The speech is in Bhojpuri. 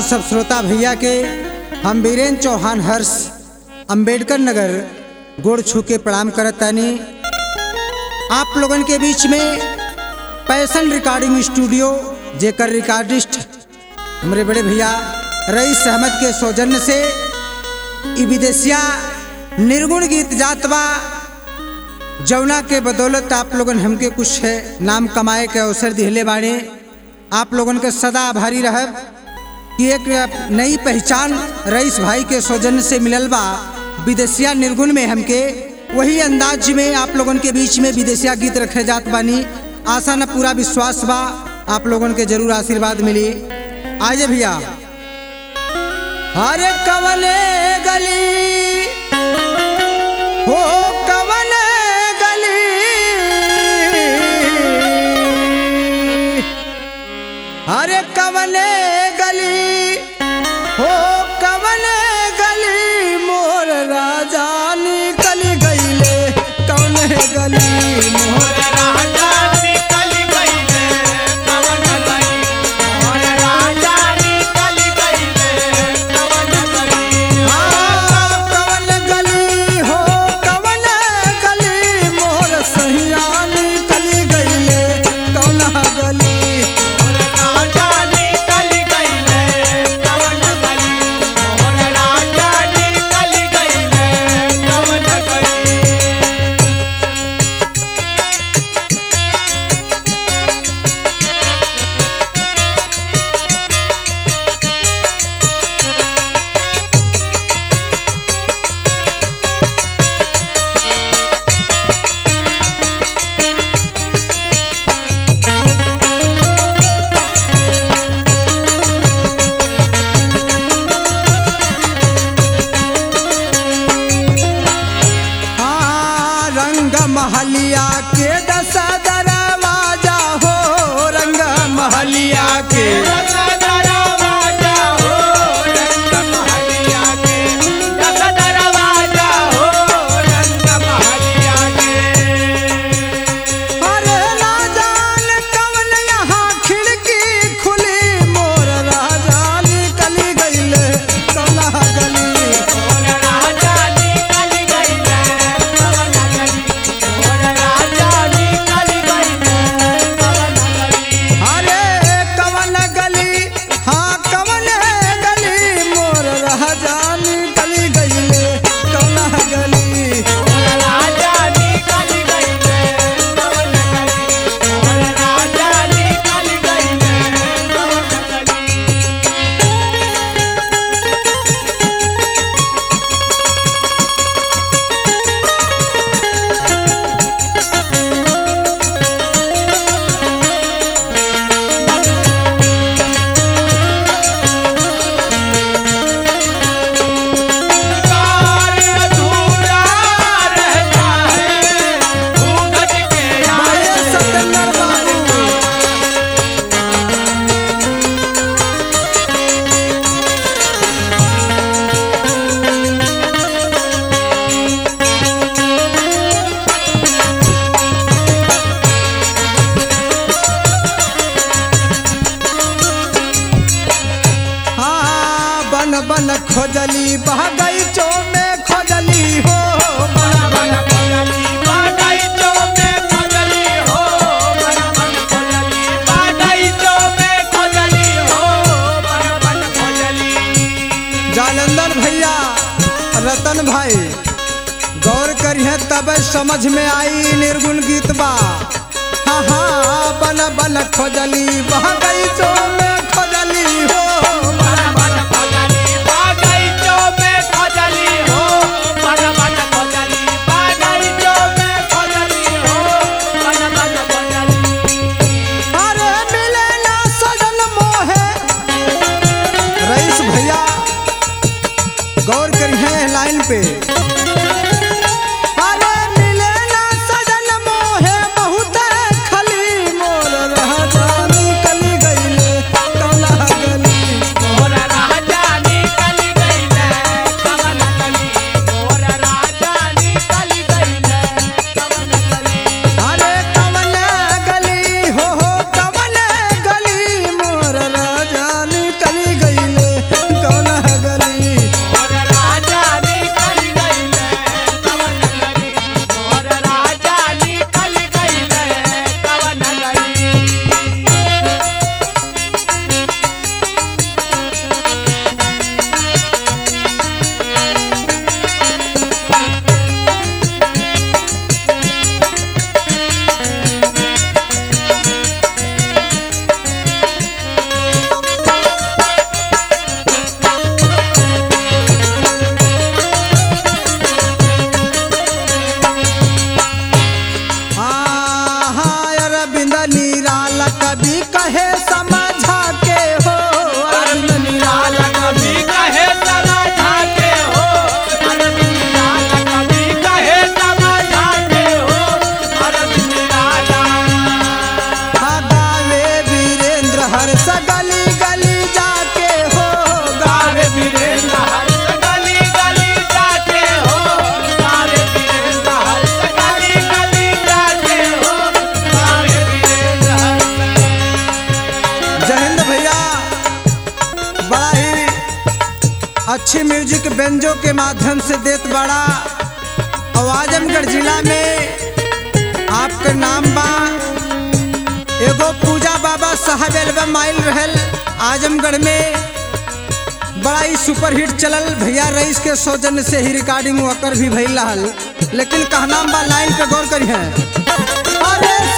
सब श्रोता भैया के हम वीरेंद्र चौहान हर्ष अंबेडकर नगर गोड़ छू के प्रणाम करत तानी आप लोगन के बीच में पैसन रिकॉर्डिंग स्टूडियो जेकर रिकॉर्डिस्ट हमारे बड़े भैया रईस अहमद के सौजन्य से ई विदेशिया निर्गुण गीत जात बा जौना के बदौलत आप लोगन हमके कुछ है नाम कमाए के अवसर दिहले बाड़े आप लोगन के सदा आभारी रहब कि एक नई पहचान रईस भाई के सौजन्य से मिलल बा विदेशिया निर्गुण में हमके वही अंदाज में आप लोगन के बीच में विदेशिया गीत रखे जात बानी आशा न पूरा विश्वास बा आप लोगन के जरूर आशीर्वाद मिली आजे भैया अरे कवने गली हो कवने गली अरे कवने गली हो कवने गली मोर राजा निकल गईले कवने गली मोर कवन गली हो कवन गली मोर सहिया निकल गईले कवना गली हाँ, रंग महलिया के दस दरवाजा हो रंग महलिया के अरे ना जान कवन यहाँ खिड़की खुली मोर राजा निकल गईले कला गली अरे कवन गली हाँ कवन गली मोर राजा निकल गईले कला गली माये सत्येंद्र बाबू हाँ बन बन खोजली बह गई चो में खोजली हो बन बन जालंधर भैया रतन भाई गौर करिए तब समझ में आई निर्गुण गीत बा हाँ हाँ बन बन खोजली बह गई चो में खोजली हो अरे मिले ना सजन मोहे रईस भैया गौर करिए लाइन पे अरे मिले ना सजन मोहे बहुत खली मोर राजा निकल गईले संजो के माध्यम से देत बड़ा और आजमगढ़ जिला में आपके नाम बा एगो पूजा बाबा साहब एल्बम आयल रहल आजमगढ़ में बड़ा ही सुपरहिट चलल भैया रईस के सौजन्य से ही रिकॉर्डिंग वकर भी भइल रहल लेकिन कहना बा लाइन पे गौर करी है अरे